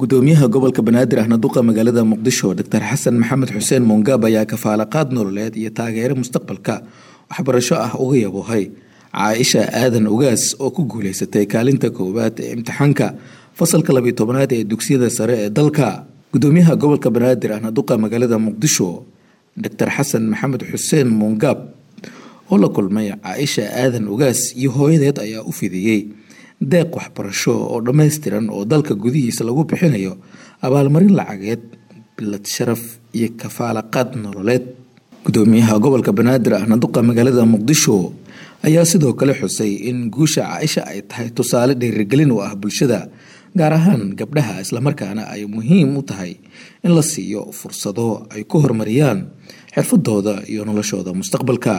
gudoomiyaha gobolka banaadir ahna duqa magaalada muqdisho doctor xasan maxamed xuseen muungaab ayaa kafaalaqaad nololeed iyo taageero mustaqbalka waxbarasho ah uga yaboohay caaisha aadan ugaas oo ku guuleysatay kaalinta koowaad ee imtixaanka fasalka labiyo tobanaad ee dugsiyada sare ee dalka gudoomiyaha gobolka banaadir ahna duqa magaalada muqdisho doctor xasan maxamed xuseen muungaab oo la kulmay caaisha aadan ugaas iyo hooyadeed ayaa u fidiyey deeq waxbarasho oo dhammaystiran oo dalka gudihiisa lagu bixinayo abaalmarin lacageed bilad sharaf iyo kafaalaqaad nololeed gudoomiyaha gobolka banaadir ahna duqa magaalada muqdisho ayaa sidoo kale xusay in guusha caaisha ay tahay tusaale dhiirigelin u ah bulshada gaar ahaan gabdhaha islamarkaana ay muhiim u tahay in la siiyo fursado ay ku horumariyaan xirfadooda iyo noloshooda mustaqbalka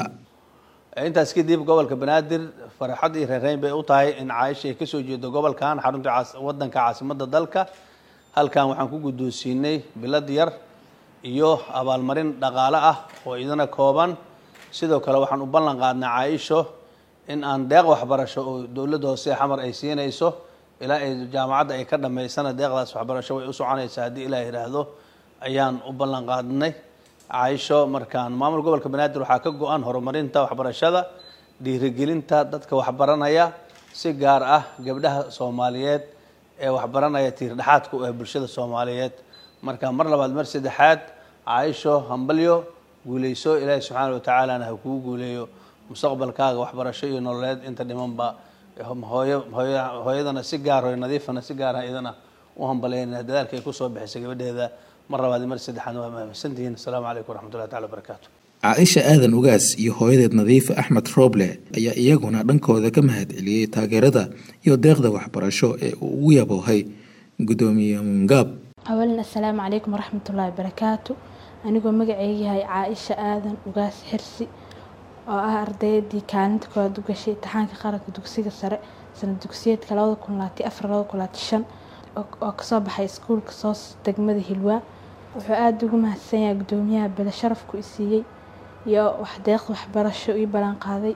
intaas kadib gobolka banaadir farxad iyo reereyn bay u tahay in caaisha ay kasoo jeedo gobolkan xarunta wadanka caasimada dalka halkan waxaan ku guddoonsiinay bilad yar iyo abaalmarin dhaqaale ah oo idana kooban sidoo kale waxaan u ballan qaadnay caaisho in aan deeq waxbarasho oo dowladda hoose xamar ay siinayso ilaa ay jaamacadda ay ka dhammaysana deeqdaas waxbarasho way u soconaysaa haddii ilaah yidhaahdo ayaan u ballan qaadnay caaisho markaan maamul gobolka banaadir waxaa ka go-an horumarinta waxbarashada dhiirigelinta dadka waxbaranaya si gaar ah gabdhaha soomaaliyeed ee waxbaranaya tiirdhexaadka u ah bulshada soomaaliyeed marka mar labaad mar saddexaad caaisho hambalyo guuleyso ilaahi subxaana watacaalana ha kuu guuleeyo mustaqbalkaaga waxbarasho iyo nololeed inta dhimanba hooyo hooyadana si gaar hooyo nadiifana si gaara idana u hambaleyna dadaalka ay kusoo bixisay gabadheeda mar labaad mar saddexaad waa mahadsantihiin asalaamu calaykum waraxmatullahi tacala wabarakaatu caaisha aadan ugaas iyo hooyadeed nadiife axmed rooble ayaa iyaguna dhankooda ka mahad celiyey taageerada iyo deeqda waxbarasho ee uu ugu yaboohay gudoomiye mungaab awalan assalaamu calaykum waraxmatullaahi wabarakaatu anigoo magaceyga yahay caaisha aadan ugaas xirsi oo ah ardaydii kaalinta koowaad u gashay imtixaanka qaranka dugsiga sare sanad dugsiyeedka labada kun labaati afar labada kun labaati shan oo kasoo baxay iskuulka soos degmada hilwaa wuxuu aada ugu mahadsan yahay gudoomiyaha bele sharafku i siiyey iyo waxdeeq waxbarasho ii ballanqaaday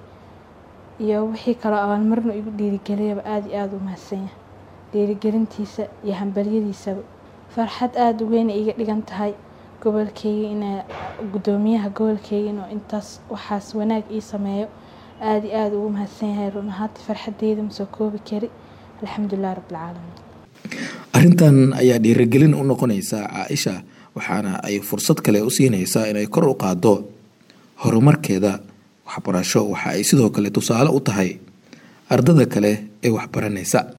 iyo wixii kaloo abaalmarinu igu dhiirigeliyaba aada iyo aada u mahadsan yahay dhiirigelintiisa iyo hambalyadiisaba farxad aada u weyna iga dhigan tahay gobolkeyga ina gudoomiyaha gobolkeyga inuu intaas waxaas wanaag ii sameeyo aada iyo aada ugu mahadsan yahay run ahaantii farxadeyda ma soo koobi kari alxamdulilah rabbilcaalamiin arrintan ayaa dhiirigelin u noqonaysa caaisha waxaana ay fursad kale u siinaysaa inay kor u qaado horumarkeeda waxbarasho waxa ay sidoo kale tusaale u tahay ardada kale ee waxbaranaysa